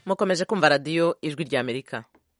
mukomeje kumva radiyo ijwi ry'amerika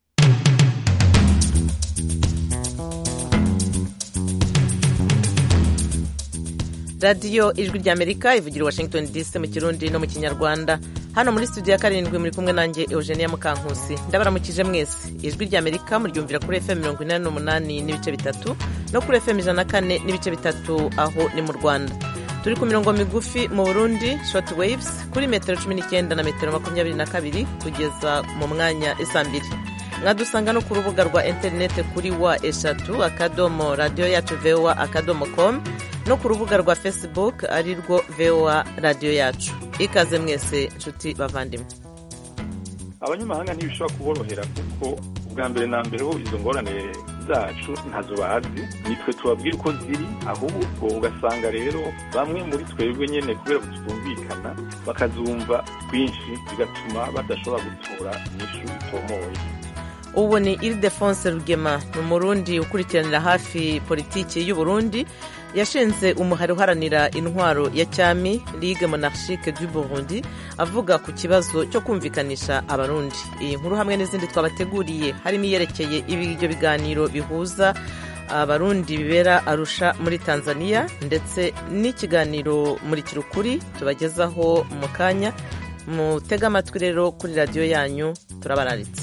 radiyo ijwi ry'amerika ivugira i washington dc mu kirundi no mu kinyarwanda hano muri studio ya karindwi muri kumwe nanjye eugenia mukankusi ndabaramukije mwese ijwi ry'amerika muryumvira kuri fm mirongo inani n'umunani n'ibice bitatu no kuri fm ijana na kane n'ibice bitatu aho ni mu rwanda turi ku mirongo migufi mu burundi short waves kuri metero cumi n'icyenda na metero makumyabiri na kabiri kugeza mu mwanya isa mbiri mwadusanga no ku rubuga rwa interineti kuri wa eshatu akadomo radiyo yacu voa akadomo com no ku rubuga rwa facebook ari rwo voa radiyo yacu ikaze mwese nshuti bavandimwe abanyamahanga ntibishobora kuborohera kuko ubwa mbere na mbere ho izo ngorane zacu ntazo bazi nitwe tubabwira uko ziri ahubwo ugasanga rero bamwe muri twebwe nyine kubera kutumvikana bakazumva kwinshi bigatuma badashobora gutora inyishu itomoye ubu ni iridefonse rugema ni umurundi ukurikiranira hafi politiki y'uburundi yashinze umuhari uharanira intwaro ya cyami ligue monarchique du burundi avuga ku kibazo cyo kumvikanisha abarundi iyi nkuru hamwe n'izindi twabateguriye harimo iyerekeye ibyo biganiro bihuza abarundi bibera arusha muri tanzania ndetse n'ikiganiro muri kirukuri tubagezaho mu kanya mutege amatwi rero kuri radiyo yanyu turabararitse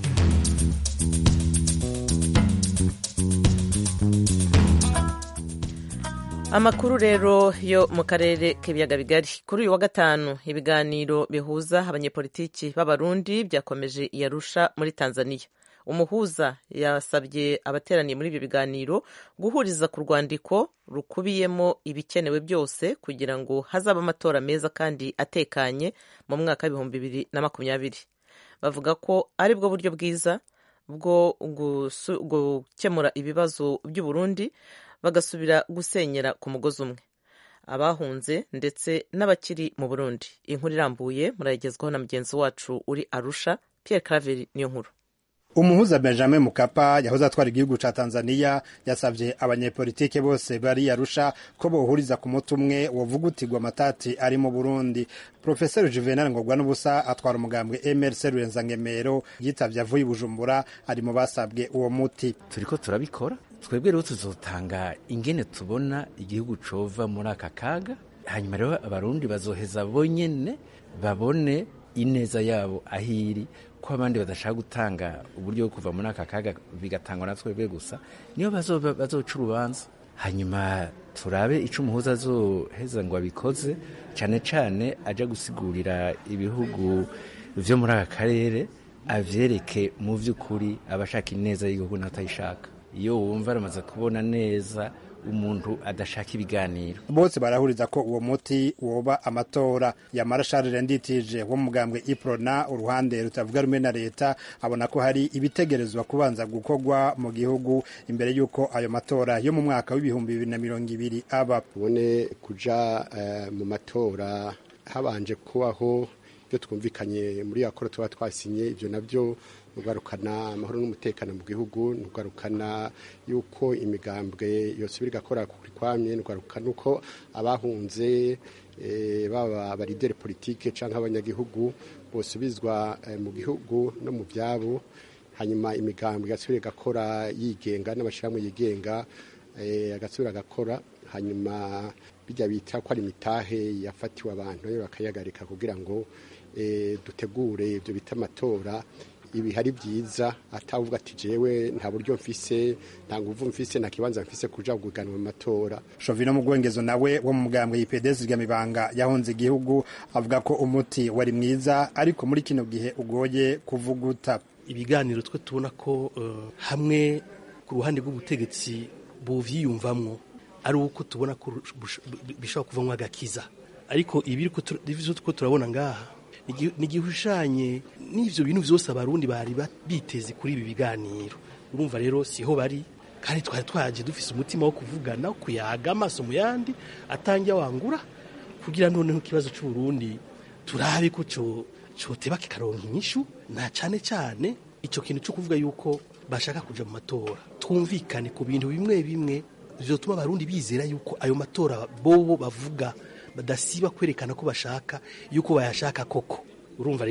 amakuru rero yo mu karere k'ibiyaga bigari kuri uyu wa gatanu ibiganiro bihuza abanyepolitiki b'abarundi byakomeje iyarusha muri tanzania umuhuza yasabye abateraniye muri ibyo biganiro guhuriza ku rwandiko rukubiyemo ibikenewe byose kugira ngo hazabe amatora meza kandi atekanye mu mwaka w'ibihumbi bibiri na makumyabiri bavuga ko ari bwo buryo bwiza bwo gukemura ibibazo by'uburundi bagasubira gusenyera ku mugozi umwe abahunze ndetse n'abakiri mu burundi inkuru irambuye murayigezwaho na mugenzi wacu uri arusha Pierre Claver niyo nkuru umuhuza benjamin mukapa yahoze atwara igihugu ca tanzania yasavye abanyepolitike bose bari arusha ko bohuriza ku muti umwe wovugutirwa amatati ari mu burundi profeseri juvenal ngorwa n'ubusa atwara umugambwe mrc rurenza-ngemero yitavye avuye i bujumbura ari mu basabwe uwo muti turiko turabikora twebwe rero tuzotanga ingene tubona igihugu cova muri aka kaga hanyuma rero abarundi bazoheza bonyene babone ineza yabo ahiri ko abandi badashaka gutanga uburyo bwo kuva muri aka kaga bigatangwa na twebwe gusa niyo bazoca urubanza hanyuma turabe ico umuhuza azoheza ngo abikoze cane cane aja gusigurira ibihugu vyo muri aka karere avyereke mu vy'ukuri abashaka ineza y'igihugu n'abatayishaka iyo wumva aramaze kubona neza umuntu adashaka ibiganiro bose barahuriza ko uwo muti woba amatora yamara Charles Nditije wo mugambwe Iprona uruhande rutavuga rumwe na leta abona ko hari ibitegerezwa kubanza gukorwa mu gihugu imbere y'uko ayo matora yo mu mwaka w'ibihumbi bibiri na mirongo ibiri aba ubone kuja uh, mu matora habanje kubaho ibyo twumvikanye muri yakora tuba twasinye ibyo nabyo nugarukana amahoro n'umutekano mu gihugu nugarukana yuko imigambwe yose biri gakora kuri kwamye nugarukana uko abahunze e, baba baridere politike canke abanyagihugu bosubizwa e, mu gihugu no mu byabo hanyuma imigambwe igasubira igakora yigenga n'amashirahamwe yigenga e, agasubira agakora hanyuma bijya bita ko ari imitahe yafatiwe abantu bakayagarika kugira ngo e, dutegure ibyo bita amatora ibi hari byiza atavuga ati jewe nta buryo mfise nta nguvu mfise nta kibanza mfise kuja guganwa mu matora Shovino Mugwengezo nawe wo mu mugambwe y'IPDS ry'amibanga yahonze igihugu avuga ko umuti wari mwiza ariko muri kino gihe ugoye kuvuguta ibiganiro twe tubona ko uh, hamwe ku ruhande rw'ubutegetsi buvyiyumvamwo ari uko tubona ko bishobora kuvamwo agakiza ariko ibi ko turabona ngaha ni igihushanye n'ivyo bintu vyose abarundi bari biteze kuri ibi biganiro urumva rero siho bari kandi twari twaje dufise umutima wo kuvugana kuyaga amaso mu yandi atangiye wangura kugira noneho ikibazo c'uburundi turabe ko coteba kikaronka inyishu na cane cane ico kintu co kuvuga yuko bashaka kuja mu matora twumvikane ku bintu bimwe bimwe vyotuma abarundi bizera yuko ayo matora bobo bavuga badasiba kwerekana ko bashaka yuko bayashaka koko urumva rero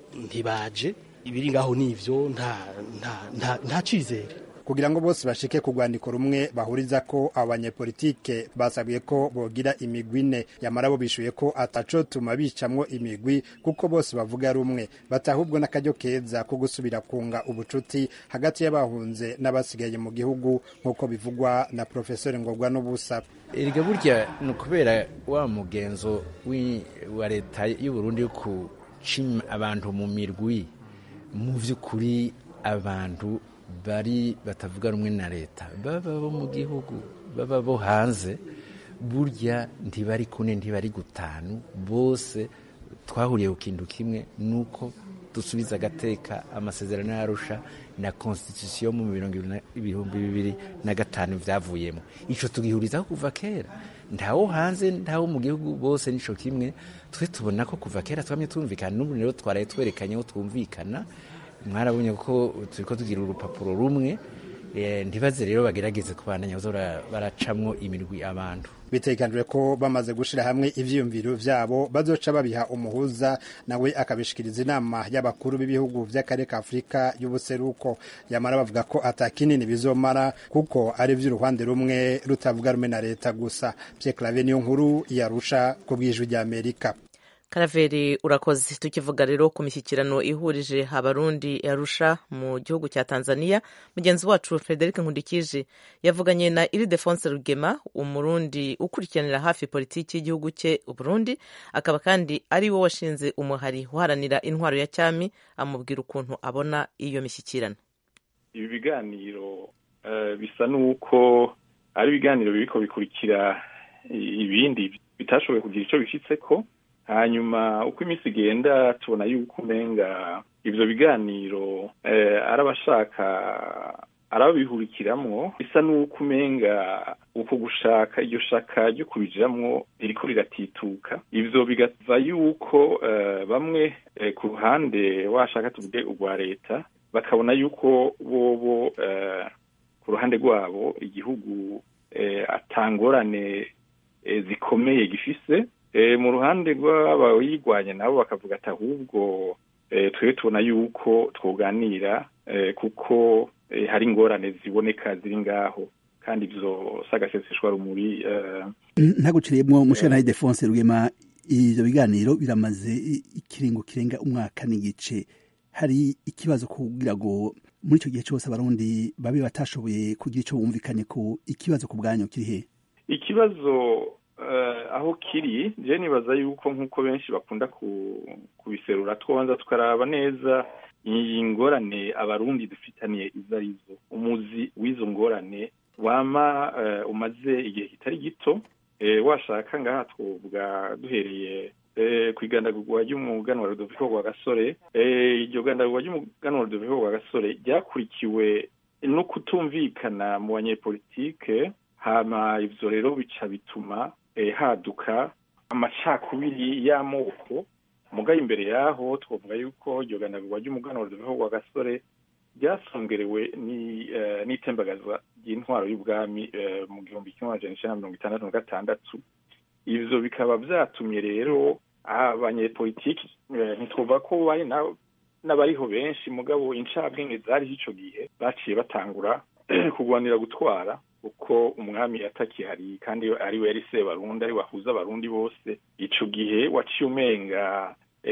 ntibaje ibiri ngaho nivyo nta nta nta nta cizere kugira ngo bose bashike ku rwandiko rumwe bahuriza ko abanyepolitike basabwe ko bogira imigwi ine yamara bo bishuye ko atacotuma bicamwo imigwi kuko bose bavuga rumwe batahubwo n'akaryo keza ko gusubira kunga ubucuti hagati y'abahunze n'abasigaye mu gihugu nk'uko bivugwa na profesori ngobwa n'ubusa erega burya ni ukubera wa mugenzo wa leta y'uburundi yo kuca abantu mu mirwi mu by'ukuri abantu bari batavuga rumwe na leta baba bo mu gihugu baba bo hanze burya ntibari kune ntibari gutanu bose twahuriye ku kintu kimwe nuko dusubiza agateka amasezerano y'arusha na constitution mu ibihumbi bibiri na gatanu byavuyemo ico tugihurizaho kuva kera ntawo hanze ntawo mu gihugu bose nico kimwe twe tubona ko kuva kera twamye twumvikana n'ubu rero twaraye twerekanye ko twumvikana mwarabonye ko turi ko tugira urupapuro rumwe ntibaze rero bagerageze kubandanya baracamwo imirwi abantu bitekanijwe ko bamaze gushira hamwe ivyiyumviro vyabo bazoca babiha umuhuza nawe akabishikiriza inama y'abakuru b'ibihugu vy'akarere ka afurika y'ubuseruko yamara bavuga ko atakinini bizomara kuko ari vy'uruhande rumwe rutavuga rumwe na leta gusa Pierre Claver niyo nkuru yarusha ku bw'ijwi ry'Amerika karaveri urakoze tukivuga rero ku mishyikirano ihurije abarundi yarusha mu gihugu cya tanzania mugenzi wacu frederic nkundikije yavuganye na iridefonse rugema umurundi ukurikiranira hafi politiki y'igihugu cye uburundi akaba kandi ari we washinze umuhari uharanira intwaro ya cyami amubwira ukuntu abona iyo mishyikirano ibi biganiro bisa n'uko ari ibiganiro biriko bikurikira ibindi bitashoboye kugira icyo bishyitse ko hanyuma uko iminsi igenda tubona yuko umenga ibyo biganiro ari abashaka arababihurikiramwo bisa n'uko umenga uko gushaka iryo shaka ryo kubijiramwo ririko riratituka ivyo bigava yuko bamwe ku ruhande washaka tuvuge urwa leta bakabona yuko bobo ku ruhande rwabo igihugu atangorane zikomeye gifise mu ruhande rw'abayirwanya nabo bakavuga ati ahubwo twe tubona yuko twoganira kuko hari ingorane ziboneka ziri ngaho kandi ibyo sagaseseshwa rumuri ntaguciriyemo mushana Defonse Rugema ibyo biganiro biramaze ikiringo kirenga umwaka n'igice hari ikibazo kugira ngo muri icyo gihe cyose abarundi babe batashoboye kugira icyo bumvikanye ko ikibazo ku bwanyu kiri he ikibazo aho kiri je nibaza yuko nk'uko benshi bakunda kubiserura twanza tukaraba neza iyi ngorane abarundi dufitaniye izo arizo umuzi w'izo ngorane wama umaze igihe kitari gito washaka ngaha twovuga duhereye ku igandagurwa ry'umuganwa Rudoviko rwa gasore iryo gandagurwa ry'umuganwa Rudoviko rwa gasore ryakurikiwe no kutumvikana mu banyepolitike hama ivyo rero bica bituma haduka amacakubiri y'amoko mugaye imbere yaho twavuga yuko iryo ganagurwa ry'umuganwa Rudoviko rwa gasore ryasongerewe n'itembagazwa ry'intwaro y'ubwami mu gihumbi kimwe amajana icenda na mirongo itandatu na gatandatu ivyo bikaba vyatumye rero abanyepolitiki ntitwumva ko bari n'abariho benshi mugabo incabwenge zariho ico gihe baciye batangura kurwanira gutwara uko umwami atakihari kandi ari we yari sebarundi ari wahuza abarundi bose ico gihe waciye umenga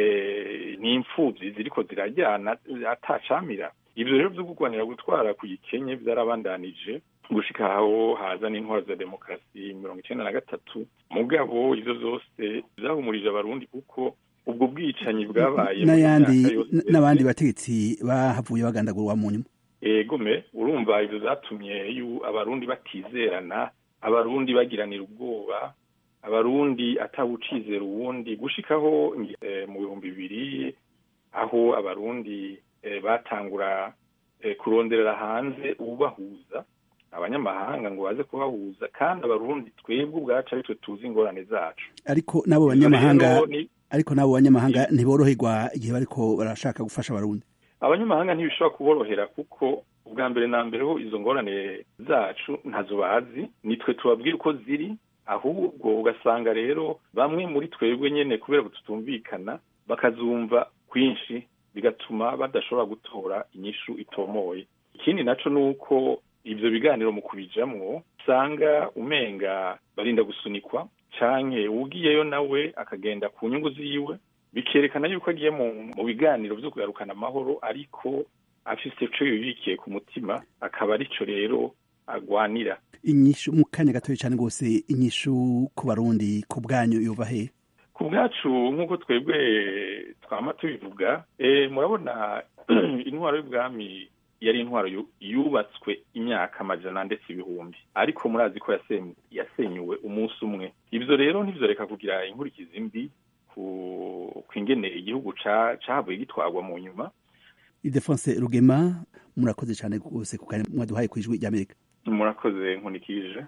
n'imfuvyi ziriko zirajyana atacamira ivyo rero vyo kurwanira gutwara ku gikenye vyarabandanije gushika aho haza n'intwaro za demokarasi mirongo icenda na gatatu mugabo ivyo vyose vyahumurije abarundi kuko ubwo bwicanyi bwabaye n'ayandi n'abandi bategetsi bahavuye bagandagurwa mu nyuma egome urumva ivyo zatumye abarundi batizerana abarundi bagiranira ubwoba abarundi atawucizera uwundi gushikaho mu bihumbi bibiri aho abarundi batangura kuronderera hanze ubahuza abanyamahanga ngo baze kubahuza kandi abarundi twebwe ubwacu ari twe tuzi ingorane zacu ariko n'abo banyamahanga ariko n'abo banyamahanga ntiboroherwa igihe bariko barashaka gufasha abarundi abanyamahanga ntibishobora kuborohera kuko ubwa mbere na mbere ho izo ngorane zacu ntazo bazi nitwe tubabwira uko ziri ahubwo ugasanga rero bamwe muri twebwe nyene kubera ko tutumvikana bakazumva kwinshi bigatuma badashobora gutora inyishu itomoye ikindi naco ni uko ivyo biganiro mu kubijamwo usanga umenga barinda gusunikwa canke ugiyeyo nawe akagenda ku nyungu ziwe bikerekana yuko agiye mu, mu biganiro vyo kugarukana amahoro ariko afise ico yibikiye ku mutima akaba arico rero agwanira inyishu mu kanya gatoya cyane rwose inyishu ku barundi ku bwanyu yuva he ku bwacu nk'uko twebwe twama tubivuga e, murabona intwaro y'ubwami yari intwaro yu- yubatswe imyaka amajana ndetse ibihumbi ariko murazi ko yasen- yasenyuwe umunsi umwe ivyo rero ntivyoreka kugira inkurikizi mbi ku kwingene igihugu ca- cahavuye gitwarwa mu nyuma idefonse rugema murakoze cyane rwose ku kanya mwaduhaye ku ijwi ry'amerika murakoze nkunikije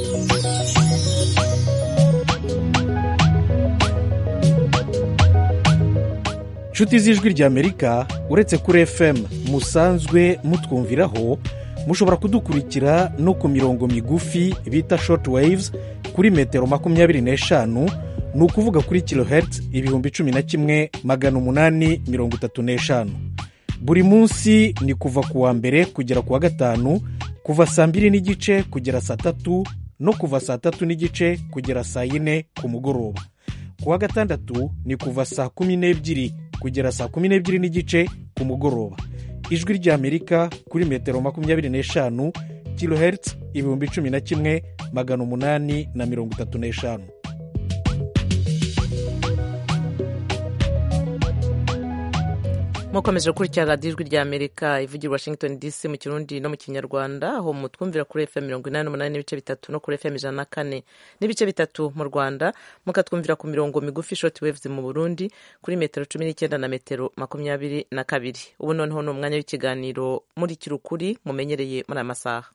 nshuti z'ijwi ry'amerika uretse kuri fm musanzwe mutwumviraho mushobora kudukurikira no ku mirongo migufi bita short waves kuri metero makumyabiri n'eshanu ni ukuvuga kuri kilohertz ibihumbi cumi na kimwe magana umunani mirongo itatu n'eshanu buri munsi ni kuva ku wa mbere kugera ku wa gatanu kuva saa mbiri n'igice kugera saa tatu no kuva saa tatu n'igice kugera saa yine ku mugoroba ku wa gatandatu ni kuva saa kumi n'ebyiri kugera saa kumi n'ebyiri n'igice ku mugoroba ijwi ry'amerika kuri metero makumyabiri n'eshanu kilohertz ibihumbi cumi na kimwe magana umunani na mirongo itatu n'eshanu mukomeje gukurikira radiyo ijwi rya amerika ivugira i washington dc mu kirundi no mu kinyarwanda aho mutwumvira kuri fm mirongo inani n'umunani n'ibice bitatu no kuri fm ijana na kane n'ibice bitatu mu rwanda mukatwumvira ku mirongo migufi shoti wevuzi mu burundi kuri metero cumi n'icyenda na metero makumyabiri na kabiri ubu noneho ni umwanya w'ikiganiro muri kirukuri mumenyereye muri aya masaha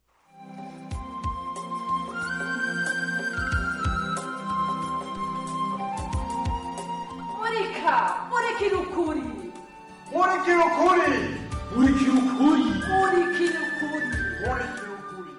murika murikira ukuri murikira ukuri murikira ukuri murikira ukuri murikira ukuri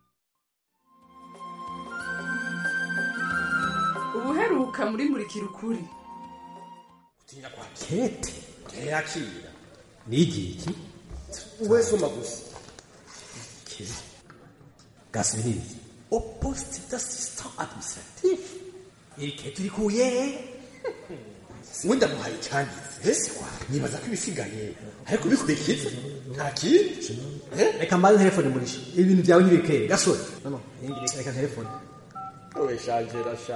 ubuheruka muri murikira ukuri utinya kwa kete ntiyakira n'igihe iki we soma gusa kiri gasubirire au poste d'assistant administratif iri kete urikuye wenda muhaye icyanditse nibaza ko ibisigaye ariko bikurikiza nta kindi reka mbaze telefone murisha ibintu byawe ntibikere gasore no no reka reka telefone wowe shanjera sha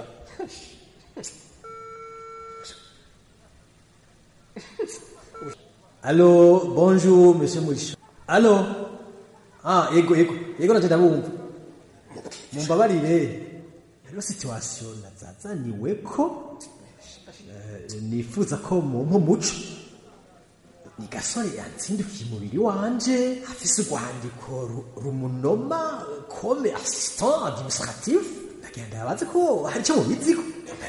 Allô, bonjour, monsieur Murisha. Allô? Ah, yego, yego. Yego nanje ndabumva. Mumbabarire. Rero situation nazazaniwe ko eh, nifuza ko mumpa umuco. Ni gasore yatsindukiye umubiri wanje afise urwandiko ru- rumunoma comme assistant administratif ndagenda yabaze ko hari icyo mubiziko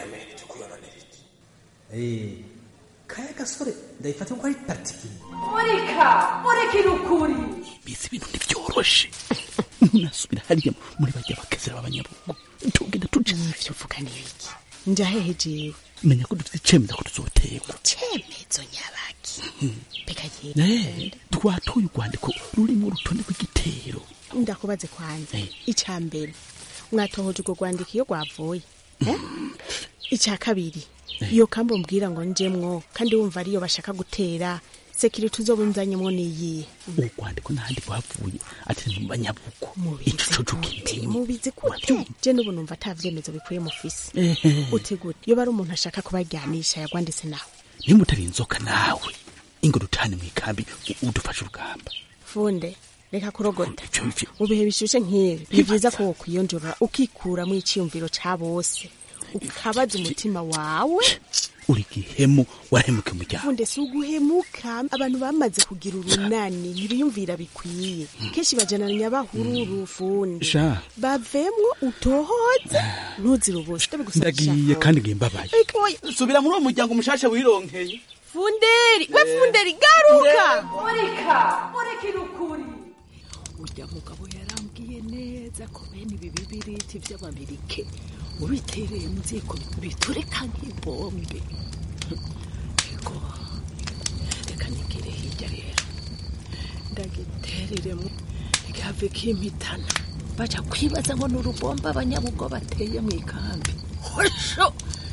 Eh, kaya gasore ndayifata ko ari particulier murika murikira ukuri mbese ibintu ntibyoroshe ntunasubira hariya muri bajya bakazira b'abanyabugu tugenda tuja uvuga n'ibiki njahehe jewe menya ko dufite icemeza ko tuzoterwa cemezo nyabaki mbega Eh, yewe twatoye urwandiko rurimo urutonde rw'igitero ndakubaze kwanza Eh. icya mbere mwatohoje urwo rwandiko iyo rwavuye eh? icya kabiri iyo kambo mbwira ngo njemwo kandi wumva ariyo bashaka gutera sekiriti uzobunzanyemo niyihe urwandiko n'ahandi rwavuye ati ni mu banyabugu ico coco kintinya mubizi gute je n'ubu numva ata vyemezo bikwiye mufise Ehe. uti gute iyo bari umuntu ashaka kubaryanisha yagwanditse nawe nimba utari inzoka nawe ingo dutane mu ikambi u- udufashe urugamba funde reka kurogota Ivyo bivyo mu bihe bishushe nk'ibi ni byiza ko wokwiyonjora ukikuramo iciyumviro ca bose ukabaza umutima wawe uri gihemu warahemuka umuryango funde si uguhemuka abantu bamaze kugira urunani ntibiyumvira bikwiye kenshi bajananya bahururu funde sha bavemwo utohoze ntuzire ubusa ndagiye kandi ngiye mbabaye subira muri uwo muryango mushasha wironkeye funderi we funderi garuka murika murikira ukuri urya mugabo yarambwiye neza ko bene ibi bibiriti by'ababirike ubitereye mu ziko biturika nk'ibombe Ego, reka nigire hirya rero ndagitereremo gihave kimpitana baja kwibaza ngo ni urubomba abanyabugo bateye mu ikambi hosho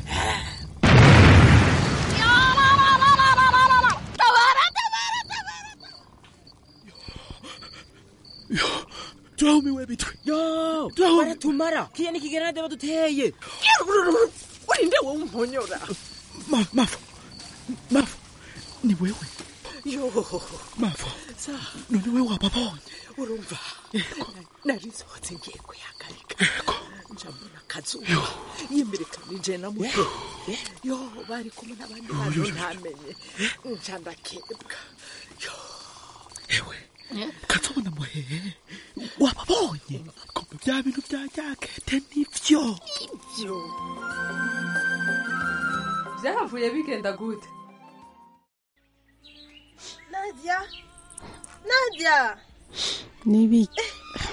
turahumiwe bitwe yo baratumara kiya nikigeranade baduteye urinde wowe umponyora mafu mafu ni wewe yo mafu sa none wewe wababonye urumva nari nsohotse ngiye kuyagarika njambona akazuba yimirikanije na muto yo bari kumwe n'abandi bantu ntamenye nca ndakebwa ewe katsobona muhehe wababonye kumbe bya bintu bya jakete nivyo ivyo byahavuye bigenda gute Nadia Nadia nibiki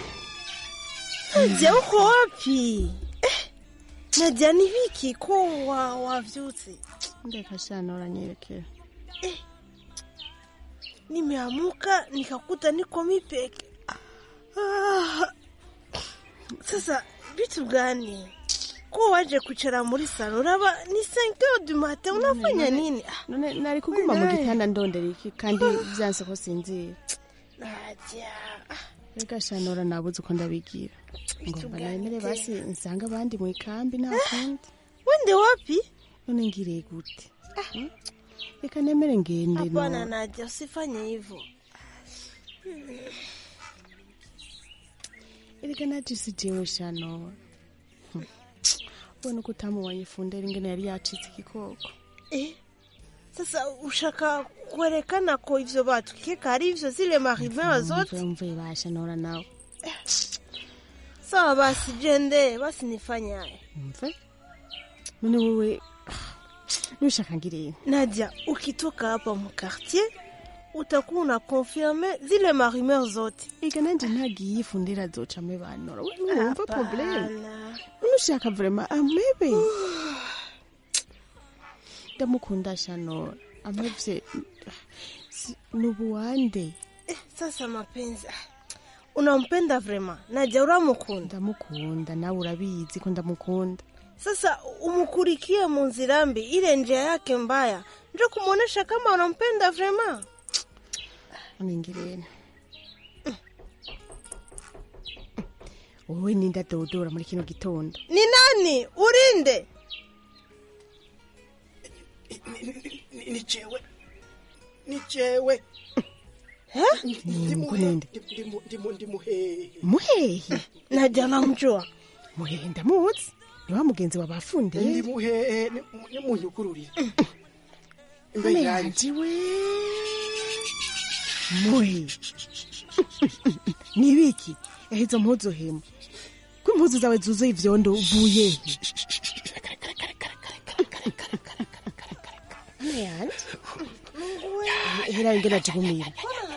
Nadia uko wapi Eh, Nadia ni viki ko wa wavyutse ndeka shana uranyelekea Eh, nimeamuka nikakuta niko mipeke ah, sasa vitu gani ko waje kuchara muri salo raba ni 5 heures du matin unafanya nini Ah, none nari kuguma mu Naye. gitanda ndondera iki kandi vyanse ko sinzira Nadia reka shana ura nabuze uko ndabigira ngomba nemere basi nsanga abandi mu ikambi nta kundi wende wapi none ngiriye gute Hmm? reka nemere ngende hapana no Nadia usifanye hivyo erega naje si jewe shano Hmm. ubona uko utamubonye fundera ingene yari yacitse igikoko eh sasa ushaka kuonekana ko hivyo watu kika ari hivyo zile marimeo zote mve basha nora nawe sawa basi jende basi nifanye haya mve none wewe nushaka ngireye Nadia ukitoka hapa mu quartier utakuwa una confirme zile marimeo zote ega nanje ntagiye fundera azoca amebanora we ntiwumva probleme Hapana. nushaka vrema amebe ndamukunda shanora amevye si- nubuwande eh, sasa mapenzi ah, unampenda vrema Nadia uramukunda ndamukunda nawe urabizi ko ndamukunda sasa umukurikie mu nzira mbi ile njia yake mbaya ndio kumwonyesha kama unampenda vrema uningirene wowe ninda dodora muri kino gitondo ni nani urinde ni jewe ni jewe Ngo ninde ndimuhehe muhehe Nadia namjua muhehe ndamuzi ni wa mugenzi wa bafundeye ndimuhehe nimunyugururire imbere Ame yanjye yanje we muhe ni ibiki ehe izo mpuzu hemu ko impuzu zawe zuzuye ivyondo uvuye he ame yanje hera ingene ajugumira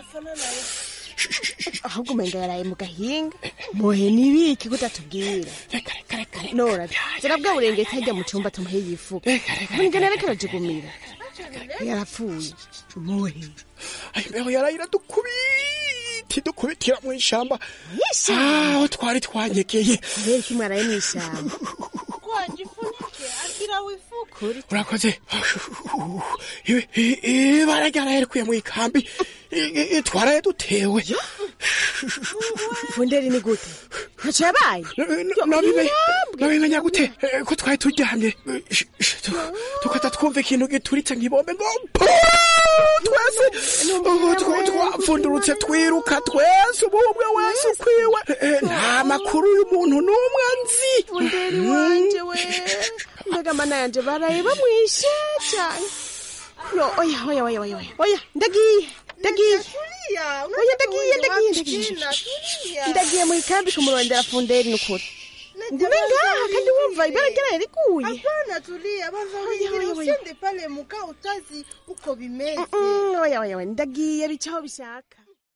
ahubwo umenga yaraye mu gahinga muhe ni ibiki kutatubwira nora zirabwa burengeti hajya mu cumba tumuhe yifuka ubu ingene ariko arajugumira yarapfuye muhe imbeho yarayira dukubiti dukubitira mu ishamba aho twari twanyegeye kubera ko mwaraye mu ishyamba kwajifunike akira wifuka urakoze Ibi- i- ibara ryaraye rikuye mu ikambi I- i- twaraye dutewe funderi ni gute ntacyo yabaye nabimenya gute Eh, ko twari turyamye Eh, sh- sh- tu- tukata twumva ikintu gituritse nk'ibombe ngo pu! twese Oh, tw- twapfundurutse twiruka twese ubu umwe wese ukwiwe Eh, nta makuru y'umuntu n'umwe nzi funderi wanje we mbega mana yanje baraye bamwishe cyane yo oya oya oya oya oya oya ndagiye ndagiye oya ndagiye ndagiye ndagiye ndagiye mu ikambi kumurondera funderi ni ukuri ngume ngaha kandi wumva ibara ryaraye riguye hapana tulia bazawigira usiende pale muka utazi uko bimeze Mm, oya oya oya ndagiye bicaho bishaka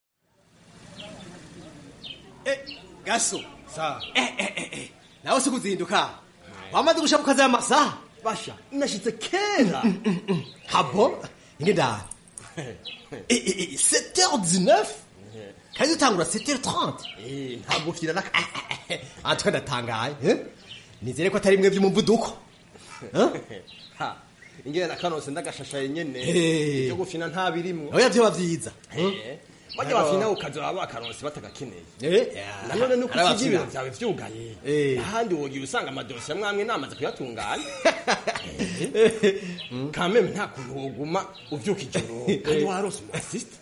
gaso sa eh eh eh eh nawe si kuzinduka wamaze gushaka ukaza amasaha basha nashitse kera habo ingenda sept heures dix-neuf kandi dutangura sept heures trente ntabwo ufite na aha twe ndatangaye eh? nizere ko atari mwe by'umuvuduko Ha, ingene na kanose ndagashashaye nyene Hey. ibyo gufina nta birimwo oya vyoba vyiza Eh, bajya bafina ukaza baba bakaronse batagakeneye Eh, nanone nuko hari usiga ibiro abafina. vyawe vyugaye Eh. ahandi wogira usanga amadosiye amwe amwe namaze kuyatunganya kameme nta kuntu woguma uvyuka ijoro kandi warose umu asisita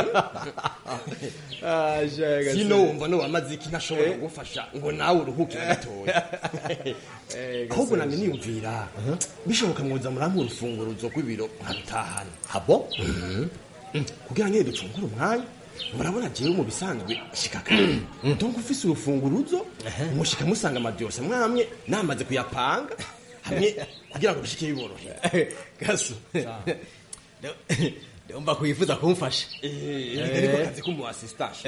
sino wumva nowamaze iki ntashobora kugufasha ngo nawe uruhukire gatoya ahubwo nange niyumvira bishoboka mwoza murampa urufunguruzo rw'ibiro nkarutahana habo kugira ngo ducungure umwanya murabona jewe mu bisanzwe shika kare donc ufise urufunguruzo mushika musanga amadyose mwamwe namaze kuyapanga hamwe kugira ngo bishike biborohera gaso ndumva kwifuza kumfasha ariko kazi k'umu assistant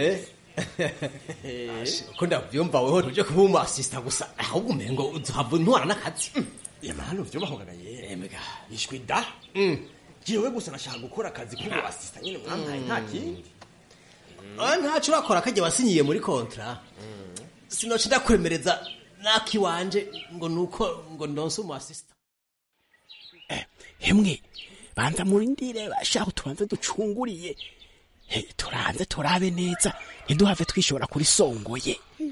ko ndavyumva weho tuje kuba umu assistant gusa ahubwo umengo uzohava ntwara n'akazi yamahano vyobahogaga yemega ishwi da jewe gusa nashaka gukora akazi k'umu assistant nyene mwampaye nta kindi Ah, ntaco urakora kajya wasinyiye muri kontra sinoca ndakwemereza nakiwanje ngo nuko ngo ndonse umu assistant hemwe banza murindire bashaho tubanze ducunguriye He, turanze turabe neza ntiduhave twishobora kuri songoye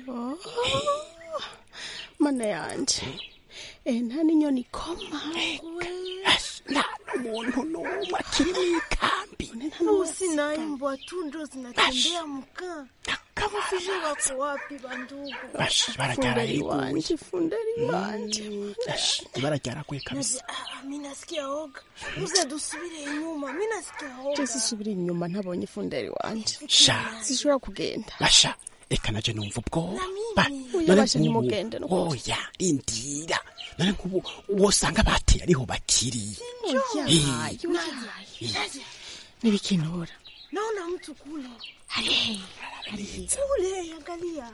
mana yanje eh nta n'inyoni ikoma nta n'umuntu n'umwe akiri mu ikambi Usinaimba tu ndo zinatembea mkaa. Kama sije wako wapi bandugu? Bash, barajyarayeguye fundari wanje barajyaraguye kabisa Ah, mimi nasikia oga. Muze dusubire inyuma. Mimi nasikia oga. Jesi subira inyuma ntabonye ifundari wanje Sha. sishobora kugenda basha reka naje numva ubwoba Oya, None basha nk'ubu- nimugende no kuja. oya rindira none nk'ubu wosanga bateye ariho bakiri Oya, Eh. oya. nibikinura Naona mtu kule. Hey. Kule angalia.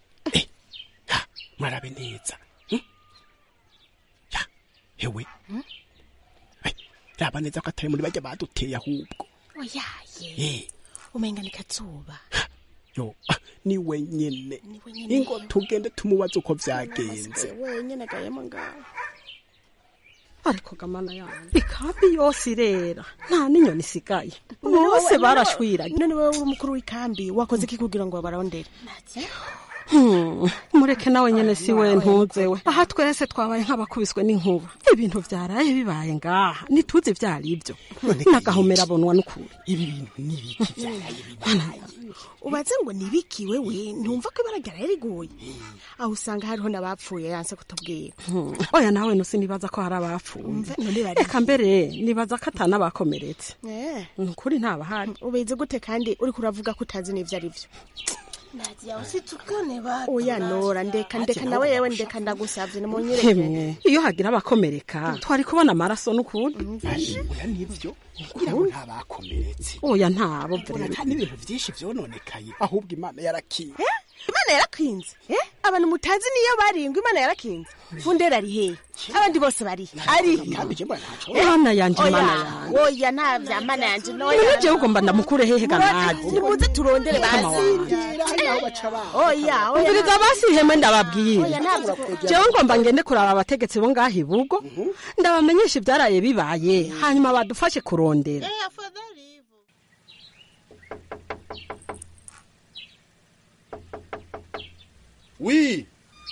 mwarabe neza Hmm? Ya, hewe Eh, raba neza ko atari muri bajya baduteye ahubwo oyaye Eh, umenga ni kazuba yo ah, ni wenyene wenyene. ingo tugende tumubaze uko vyagenze wenyene gayemo ngaho ariko gamana yanjye ikambi yose irera nta n'inyoni isigaye bose barashwiranye none wowe uri umukuru w'ikambi wakoze iki kugira ngo babarondere Hmm, mureke nawe nyene si we ntuze we aha twese twabaye nk'abakubiswe n'inkuba ibintu vyaraye bibaye ngaha ntituzi ivyo ari vyo n'agahomera abonwa n'ukuri ibi bintu ni ibiki vyabaye ubaze ngo nibiki wewe ntumva ko ibara ryaraye riguye aho usanga hariho n'abapfuye yanse kutubwira Hmm, oya nawe nusi nibaza ko hari abapfuye Umve, none bari reka mbere nibaza ko atanabakomeretse Eh, nukuri ntabahari ubizi gute kandi uriko uravuga ko utazi n'ivyo ari vyo Nadia usitukane batu. oya nora ndeka ndeka nawe yewe ndeka ndagusavye nimunyereke hemwe iyo hagira abakomereka twari kubona amaraso n'ukuri oya nivyo kugira ngo ntabakomeretse oya ntabo mbona nta n'ibintu vyinshi vyononekaye ahubwo imana yarakiye imana yarakinze eh? abantu mutazi niyo baringwa imana yarakinze fundera ari hehe abandi bose bari ari kandi je mbona ntaco mana yanje Oya, mana yanje oya nta vya mana yanje none jewe ugomba ndamukure hehe ganaje nimuze turondere basi oya oya umviriza basi ihemwe ndababwire Oya, ntabwo jewe ngomba ngende kuraba abategetsi bo ngaha ibugo ndabamenyesha ivyaraye bibaye hanyuma badufashe kurondera wi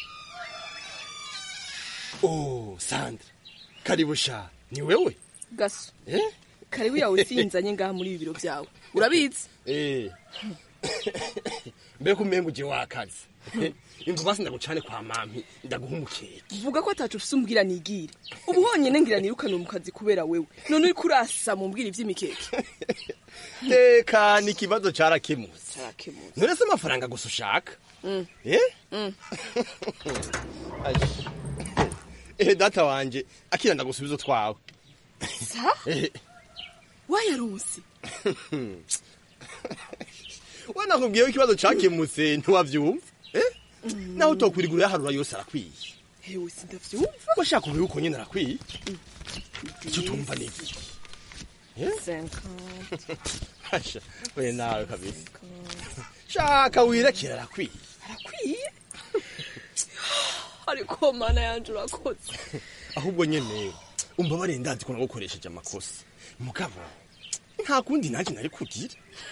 oh sandra karibu sha ni wewe gaso eh karibu yawe sinzanye ngaha muri ibi biro byawe urabizi eh mbega umenga uje wakazi inzu basi ndagucane kwa mami ndaguha umukeke vuga ko atacu ufise umbwira nigire ubu honyine ngira nirukane mu kazi kubera wewe none uri kurasa mu mbwira ivy'imikeke teka ni ikibazo carakemutse carakemutse none se amafaranga gusa ushaka Mm. eh Mm. Aje. eh data wanje akira ndagusubiza utwawe sa Eh, wayaronse we nakubwiye ko ikibazo cakemutse ntiwavyumva eh naho utokwirigura yaharura yose arakwiye hewe sindavyumva washaka ubihe uko nyene arakwiye icyo utumva ni iki Hasha, we nawe kabisa shaka wirekera arakwiye arakwiye ariko mana yanje urakoze ahubwo nyene umva bare ndazi ko nagukoresheje amakosa mugabo nta kundi nanjye nari kugira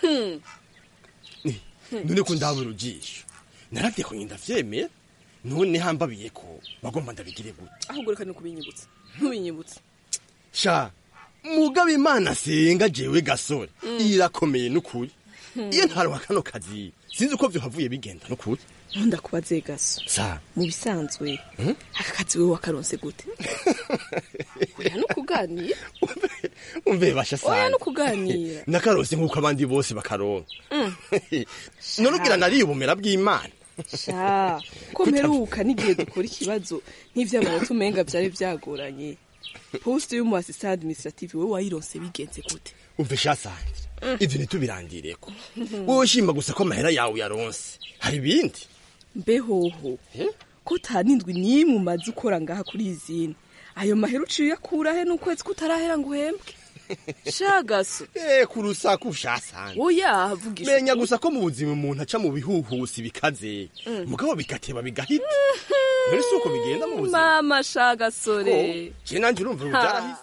Hmm. none ko ndabura ujisho naravye ko ndavyemera none hambabiye ko bagomba ndabigire gute ahubwo reka nukubinyibutsa ntubinyibutse sha mugabo imana senga jewe gasore Mm. irakomeye n'ukuri Hmm. iyo ntaronka kano kazi sinzi uko vyohavuye bigenda n'ukuri ndakubaze gaso sa mu bisanzwe Hmm? aka kazi wewe wakaronse gute oya no kuganira umve basha oya sana no kuganira nakarose nk'uko abandi bose bakaronka Mm. none ugira nariye ubumera bw'imana sha ko mperuka n'igihe dukora ikibazo nk'ivy'amanota umenga vyari vyagoranye poste y'umu assistant administrative wewe wayironse bigenze gute umve sha sanje ivyo ntitubirandireko wowe ushima gusa ko amahera yawe yaronse hari ibindi mbehoho ko tanindwi n'imwe umaze ukora ngaha kuri izindi ayo mahera uciye uyakura he n'ukwezi kutarahera ngo uhembwe shagaso eh kurusaku sha sanje oya vugisha menya gusa ko mu buzima umuntu aca mu bihuhusi bikaze Mm. mugabo bigateba bigahita mbere si uko bigenda mu buzima mama shagasore je nanje urumva ubu Ha. byarahise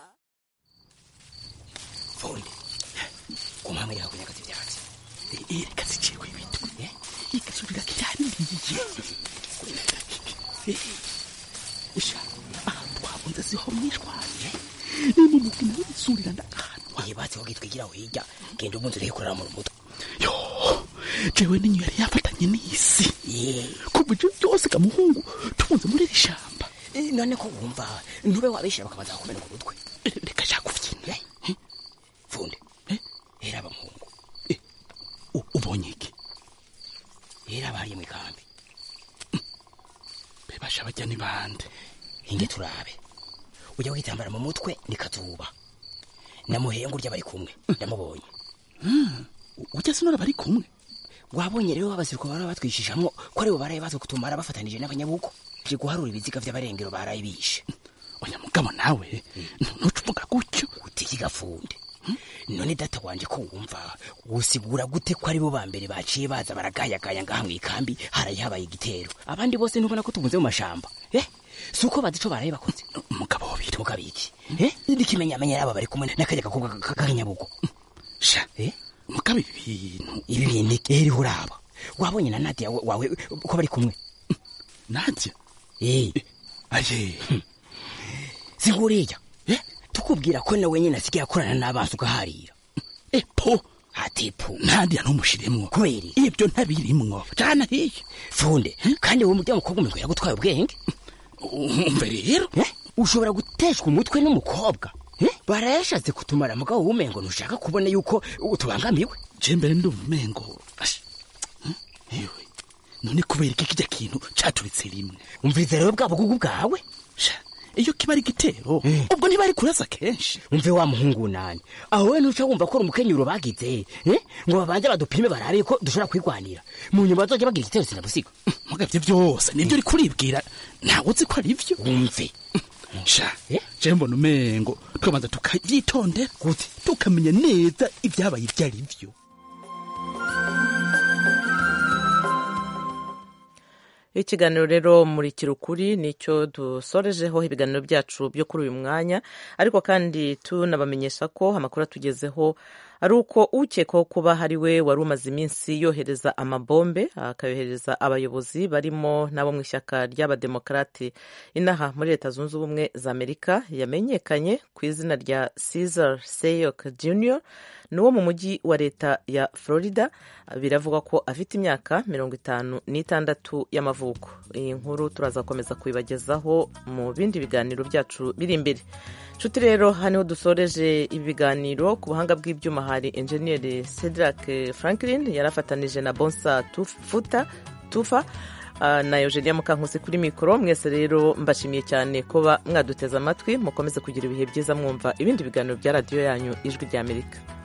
kumhamwe reka kunyagaza ivyatsi reka ziciwe ibintu igasubira kiraniriye sha aha twabunze siho mwishwanye nimu mugina w'isurira ndakahanu iyi batsi ko gitwigira hirya genda ubunze urikorera mu mutwe yo jewe ninyo yari yafatanye n'isi kuva ivyo byose kamuhungu tubunze muri iri shamba none ko wumva ntube wabishira bakabanza kukumena ku mutwe reka shakuvyina funde era abamuhungu ubonye iki era abariye mu ikambi bebasha bajya ni bande hinge turabe ujya witambara mu mutwe ni kazuba namuhenga urya bari kumwe ndamubonye ujya sinora bari kumwe wabonye rero abasiriko bara batwishishamwo ko aribo baraye baza kutumara bafatanije n'abanyabuko je guharura ibiziga vy'abarengero baraye bishe oya mugabo nawe ntucuvuga gutyo utiki gafunde none data wanje ko wumva usigura gute ko aribo ba mbere baciye baza baragayagaya ngaha mw'ikambi haraye habaye igitero abandi bose ntubona ko tubunze mu mashamba eh si uko bazi ico baraye bakoze umugabo wabiri mugabo iki eh n'ikimenyamenya raba bari kumwe n'akarya gakobwa k'akanyabugo sha eh mugabo ibi bintu ibi bintu eri uraba wabonye na Nadia wa- wawe ko bari kumwe Nadia eh aye siguriya eh tukubwira ko nawe nyine asigaye akorana n'abantu ugaharira epo ati po Nadia ntumushiremwo kweri ibyo ntabirimwo jana hiye funde kandi wowe murya mukobwa umwe yagutwaye ubwenge umve rero ushobora guteshwa umutwe n'umukobwa eh? barayashatse kutumara mugabo wumengo ntushaka kubona yuko utubangamiwe je mbere ndumva umengo ash, hm, yewe none kubera iki kijya kintu caturitse rimwe umvise rero bwa bugugu bwawe sha iyo kiba ari igitero ubwo ntibari kurasa kenshi umve wa muhungu nani aho we ntuca wumva ko uri umukenyuro bagize eh? ngo babanze badupime barabe ko dushobora kwigwanira mu nyuma bazoja bagira igitero sinabusiga mugavyo byose nibyo uri kuribwira ntawe uzi ko ari byo wumve sha je mbona umengo tukabanza tukavyitondera gute tukamenya neza ibyabaye ibyo ari byo ikiganiro rero muri kirukuri nicyo dusorejeho ibiganiro byacu byo kuri uyu mwanya ariko kandi tunabamenyesha ko amakuru atugezeho ari uko ukekwaho kuba hari we wari umaze iminsi yohereza amabombe akayohereza abayobozi barimo n'abo mu ishyaka ry'abademokarate inaha muri leta zunze ubumwe za amerika yamenyekanye ku izina rya Caesar Seyok Jr ni uwo mu mujyi wa leta ya florida biravugwa ko afite imyaka mirongo itanu n'itandatu y'amavuko iyi nkuru turaza gukomeza kuyibagezaho mu bindi biganiro byacu biri imbere nshuti rero hano dusoreje ibi biganiro ku buhanga bw'ibyuma hari enjeniyeri cedric franklin yarafatanije na bonsa futa tufa na eugenia mukankusi kuri mikoro mwese rero mbashimiye cyane kuba mwaduteze amatwi mukomeze kugira ibihe byiza mwumva ibindi biganiro bya radiyo yanyu ijwi ry'amerika